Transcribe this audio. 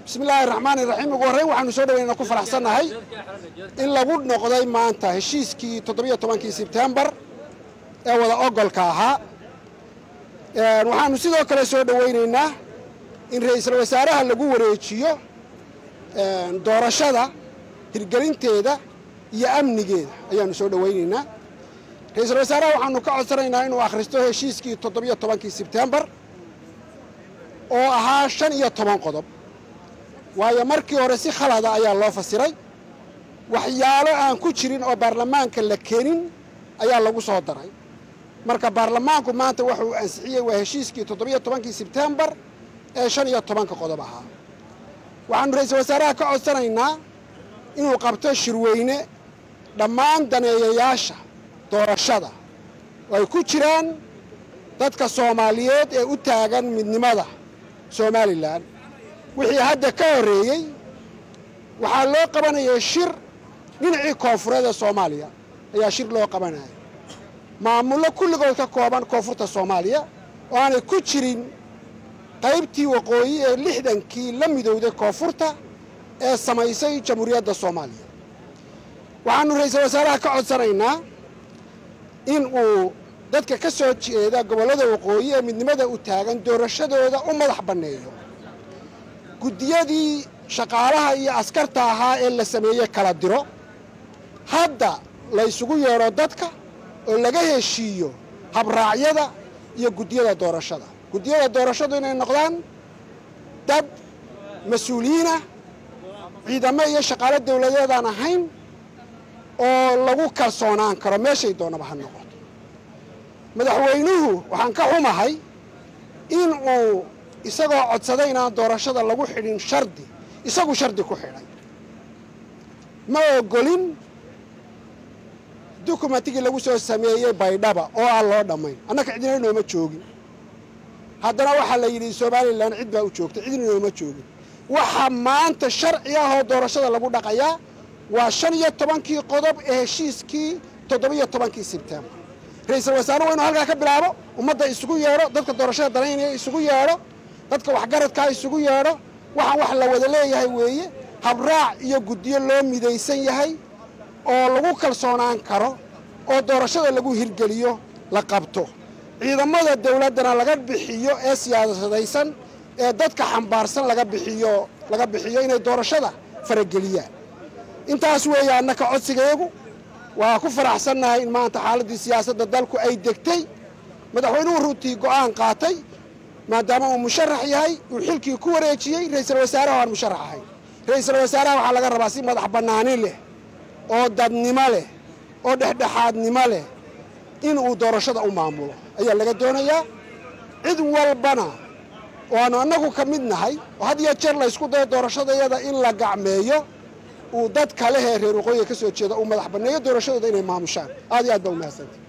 bismi illaahi raxmaani raxiim ugu horreyn waxaanu soo dhaweyna ku faraxsannahay in lagu noqday maanta heshiiskii toddobiyo tobankii sebtembar ee wada ogolka ahaa waxaanu sidoo kale soo dhoweynaynaa in ra'iisul wasaaraha lagu wareejiyo doorashada hirgelinteeda iyo amnigeeda ayaanu soo dhoweynaynaa ra-iisul wasaaraha waxaanu ka codsanaynaa inuu akhristo heshiiskii toddobiyo tobankii sebtembar oo ahaa shan iyo toban qodob waayo markii hore si khalada ayaa loo fasiray waxyaalo aan ku jirin oo baarlamaanka la keenin ayaa lagu soo daray marka baarlamaanku maanta wuxuu ansixiyey waa heshiiskii toddobiyo tobankii sebtembar ee shan iyo tobanka qodob ahaa waxaanu ra-iisul wasaaraha ka codsanaynaa inuu qabto shirweyne dhammaan daneeyayaasha doorashada oo ay ku jiraan dadka soomaaliyeed ee u taagan midnimada somalilan wixii hadda ka horreeyey waxaa loo qabanayay shir dhinacii koonfureed ee soomaaliya ayaa shir loo qabanaya maamullo kulligood ka kooban koonfurta soomaaliya oo aanay ku jirin qaybtii waqooyi ee lixdankii la midowday koonfurta ee samaysay jamhuuriyadda soomaaliya waxaanu ra-iisul wasaaraha ka codsanaynaa in uu dadka ka soo jeeda gobollada waqooyi ee midnimada u taagan doorashadooda u madax banneeyo guddiyadii shaqaalaha iyo askarta ahaa ee la sameeyey kala diro hadda la ysugu yeedho dadka oo laga heshiiyo habraacyada iyo guddiyada doorashada guddiyada doorashadu inay noqdaan dad mas-uuliyiinah ciidamo iyo shaqaalo dawladeedaan ahayn oo lagu kalsoonaan karo meeshay doonaba ha noqoto madaxweynuhu waxaan ka xumahay in uu isagoo codsaday inaan doorashada lagu xidhin shardi isagu shardi ku xidhay ma ogolin dukumentigii lagu soo sameeyey baydhaba oo aan loo dhammayn annaka cidina nooma joogin haddana waxaa la yidhi somalilan cid baa u joogtay cidina nooma joogin waxaa maanta sharci ah oo doorashada lagu dhaqayaa waa shan iyo tobankii qodob ee heshiiskii toddobiyo tobankii sebtembar ra-iisul wasaaruhu inuu halkaa ka bilaabo ummadda isugu yeedho dadka doorashada danaynaya isugu yeedho dadka waxgaradkaa isugu yeedho waxaan wax la wada leeyahay weeye habraac iyo guddiyo loo midaysan yahay oo lagu kalsoonaan karo oo doorashada lagu hirgeliyo la qabto ciidamada dawladdana laga bixiyo ee siyaasadaysan ee dadka xambaarsan laga bixiyo laga bixiyo inay doorashada farageliyaan intaas weeye annaka codsigeegu waa ku faraxsannahay in maanta xaaladdii siyaasadda dalku ay degtay madaxweynuhu runtii go'aan qaatay maadaama uu musharax yahay uu xilkii ku wareejiyey ra-iisul wasaaraha aan musharax ahayn ra-iisul wasaaraha waxaa laga rabaa si madax bannaani leh oo dadnimo leh oo dhexdhexaadnimo leh in uu doorashada u maamulo ayaa laga doonayaa cid walbana oo aanu annagu ka mid nahay oo had iyo jeer laysku dayo doorashadayada in la gacmeeyo uu dad kalehee reer waqooyiga ka soo jeeda uu madax banneeyo doorashadooda inay maamushaan aad iyo aad baa umahadsantahy